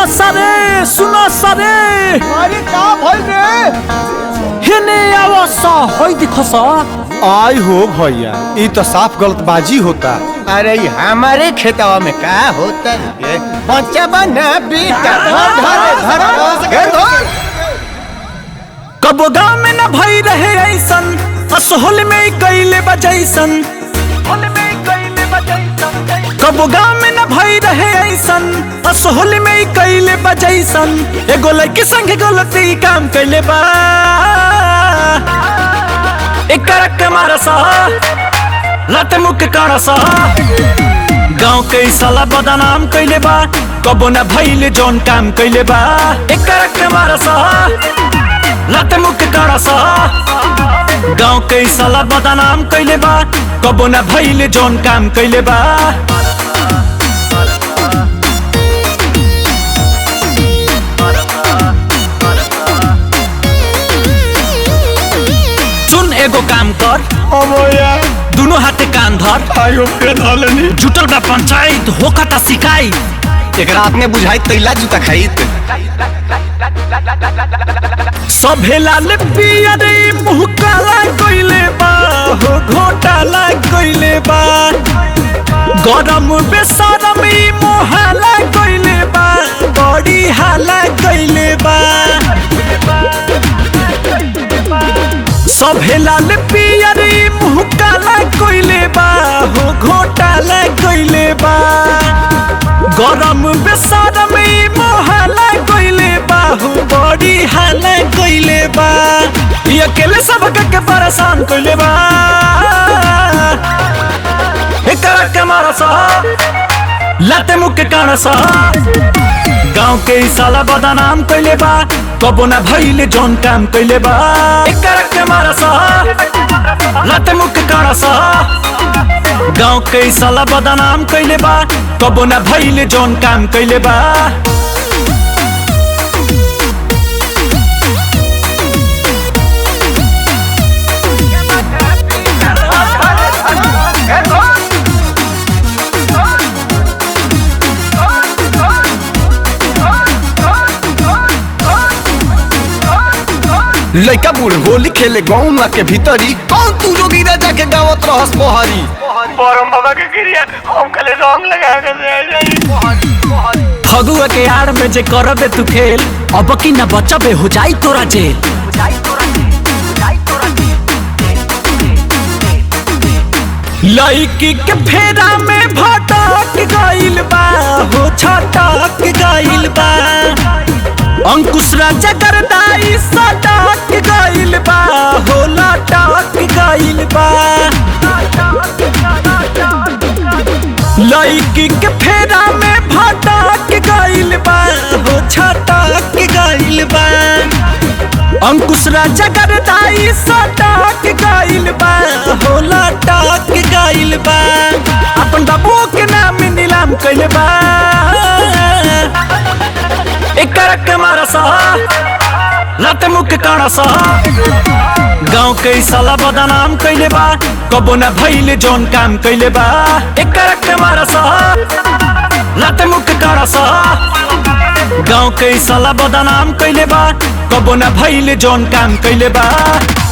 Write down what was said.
सरे सुनो सरे अरे का भइल रे हेने आवा सा होई दिखो सा आई हो भैया ई तो साफ गलतबाजी होता अरे ये हमारे खेतवा में का होता है बच्चा बना बेटा धर धर धर धर धर कबो गाँव में न भई रहे ऐसन असोहल में ही कैले बजैसन कबो गाँव में न भई रहे ऐसन असोहल में ही कैले बजैसन एगो लड़की संग गलती काम कैले बा एक करक के मारा सा लत मुक काड़ा सा गाँव के साला बदनाम कैले बा कबो न भइले जौन काम कैले बा एक करक के मारा सा लत मुक काड़ा सा गाँव के साला बदनाम कैले बा कबो न भइले जौन काम कैले बा सुन एगो काम कर अमोया दुनो हाथे कान धर आयो के धलनी जुटल बा पंचायत होखता शिकायत एकरा अपने बुझाई तैला जूता खाइत सभे लाल पिया रे मुँह काला कइले बा हो घोटाला कइले बा गरम बेसरम ई मोहाला कइले बा बड़ी हाला कइले बा सभे लाल पिया रे मुँह काला कइले बा हो घोटाला कइले बा गरम बेसरम ई मोहाला कइले बा हो बड़ी हाला कइले बा ई अकेले सबके के परेशान कइले बा एकरा के मारा सा लाते मुख के काना सा गाँव के ई साला बदनाम कइले बा कबो ना भइले जौन काम कइले बा एकरा के मारा सा लाते मुख के काना सा गाँव के ई साला बदनाम कइले बा कबो ना भइले जौन काम कइले बा लइका बूढ़ होली खेले गौना के भीतरी कौन तू जोगी राजा के गावत रहस बहरी परम बाबा के क्रिया हम कले रंग लगा के दे जाई फगुआ के आड़ में जे करबे तू खेल अब की न बचबे हो जाई तोरा जेल लड़की के फेरा में भटक गइल बा हो छटक गइल बा अंकुश राजा करदाई सटक गइल बा हो लटक गइल बा लड़की के फेरा में भटक गइल बा हो छटक गइल बा अंकुश राजा करदाई सटक गइल बा हो लटक गइल बा अपन बाबू के नाम नीलाम कइल बा एक करक के मारा सा लत मुख के काना सा गाँव के ई साला बदनाम कइले बा कबो ना भइले जौन काम कइले बा एक करक के मारा सा लत मुख के काना सा गाँव के ई साला बदनाम कइले बा कबो ना भइले जौन काम कइले बा